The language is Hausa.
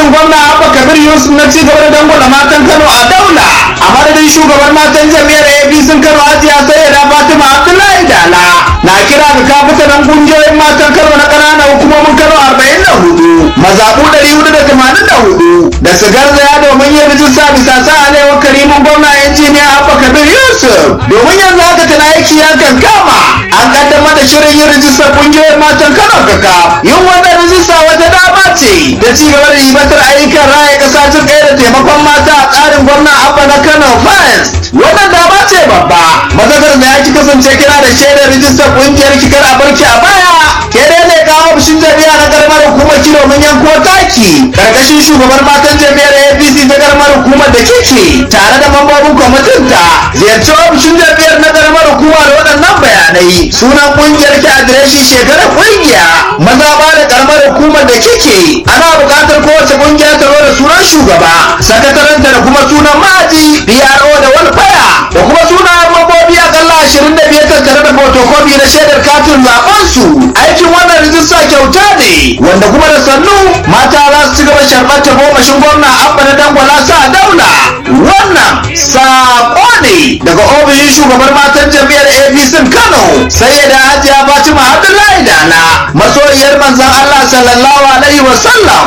gwamnatin gwamna abba kabir yusuf na ci gaba da dangwala matan kano a daula a madadin shugaban matan jami'ar apc kano hajiya sayyada fatima abdullahi dala na kira ga kafitanan kungiyoyin matan kano na ƙananan hukumomin kano arba'in da hudu mazaɓu ɗari hudu da tamanin da hudu da su garzaya domin yin rijista bisa sa alewar karimin gwamna injiniya abba kabir yusuf domin yanzu haka tana aiki ya kankama an kaddamar da shirin yin rijistar kungiyoyin matan kano kaka yin wannan rijista wata dama ce da ci gaba da ribatar ayyukan raya ƙasa jin ɗaya da taimakon mata a tsarin gwamna abba na kano first wannan dama ce babba mazakar da ya ki kasance kira da shaidar rijistar kungiyar kikar a barki a baya ke dai ne kawo ofishin jami'a na karamar hukumar kilomin yanko taki karkashin shugaban matan jami'ar apc ta karamar hukumar da kike tare da mambobin kwamitin ta ziyarci ofishin jami'ar na karamar hukuma da waɗannan bayanai sunan kungiyar ki adireshin shekarar kungiya maza ba da karamar hukumar da kike ana buƙatar kowace kungiya ta zo da sunan shugaba sakataranta da kuma sunan ma'aji PRO da walfaya da kuma sunayen mambobi akalla ashirin da biyar tattare da fotokofi na shaidar katin zaben su aikin wannan rijista kyauta ne wanda kuma da sannu mata za su ci gaba sharɓar ta gomashin gwamna abba na dangwala sa daula wannan saƙo ne daga ofishin shugaban matan jam'iyyar apc kano sai da hajiya fatima abdullahi dala masoyiyar manzon allah sallallahu alaihi wasallam